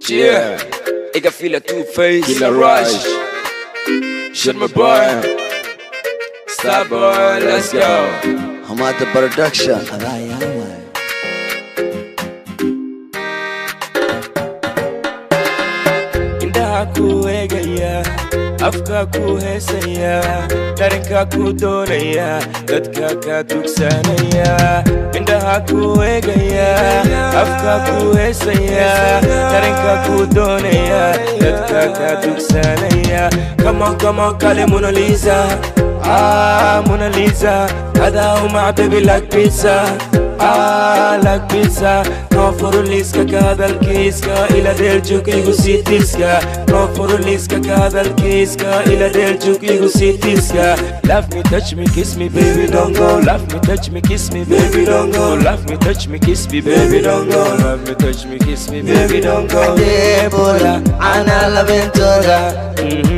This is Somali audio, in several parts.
Yeah, ik heb file two-face, Killer Rush. Shit my boy. Star boy, let's go. Hamada Production. indhaha ku eegaya afka ku heesaya dharinka ku doonaya dadka ka dugsanaya indhaha ku eegaya afka ku heesaya dharinka ku doonaya dadka ka dugsanaya kama kama kale Mona Lisa ah Mona Lisa hada uma baby like pizza ah like pizza no furuliska ka hadalkiiska ila dheeljug igu sii tiiska no furuliska ka hadalkiiska ila dheeljug igu sii tiiska love me touch me kiss me baby don't go love me touch me kiss me baby don't go love me touch me kiss me baby don't go love me touch me kiss me baby don't go Adebola, ana laventola. Mhm.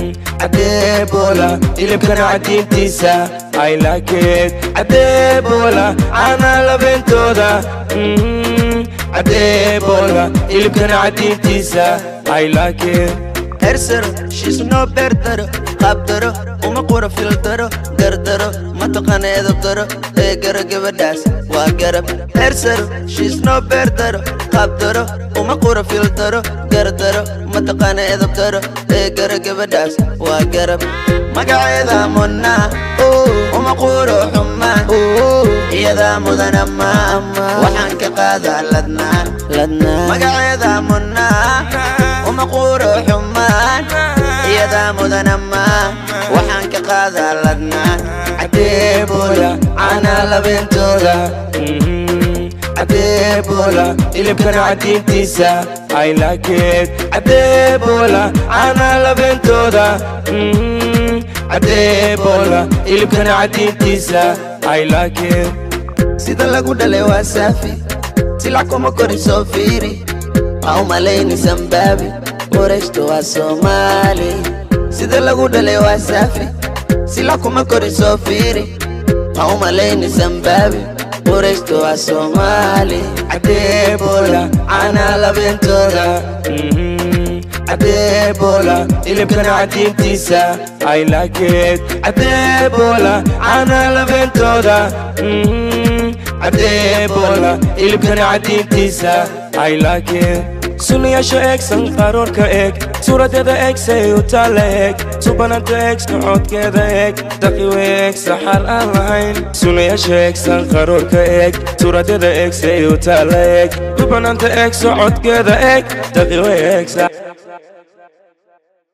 Adebola, hilibkan cadiintiisa I like it Adebola ana labentooda Mhm. Adebola hilibkan cadiintiisa I like it hersaro, she's no better. Qabdaro, uma qura filtaro, gardaro, mataqana edab daro, ee gara gabadhaas waa garab. Hersaro, she's no better. Qabdaro, uma qura filtaro, gardaro, mataqana edab daro, ee gara gabadhaas waa garab. Magaceeda Mona, oh, uma quro xumaan, oh, iyada mudan ama ama, waxaan ka qaadaa ladnaan, ladnaan. Magaceeda Mona, uma quro xumaan iyada mudan ama waxaan ka qaadaa ladnaan cadeebola cana labeentooda Mhm. Adebola hilibkan cadiintiisa I like it Adebola ana labentooda Mhm. Adebola hilibkan cadiintiisa I like it sida lagu dhalay waa saafi silac kuma korin soo fiiri ha u malayni sambaabi qorayshta waa soomaali sida lagu dhalay waa saafi silac kuma korin soo fiiri ha u malayni sambaabi qorayshta waa soomaali cadeebola cana labeentooda Mhm. Adebola hilibkan cadiintiisa I like it Adebola ana labentooda Mhm. Adebola hilibkan cadiintiisa I like it sunayaasha eeg sanqaroorka eeg suuradeeda eeg say u taalla eeg subananta eeg socodkeeda eeg daqiwe eeg saxar aan lahayn sunayaasha eeg sanqaroorka eeg suuradeeda eeg say u taalla eeg subananta eeg socodkeeda eeg daqiwe eeg sax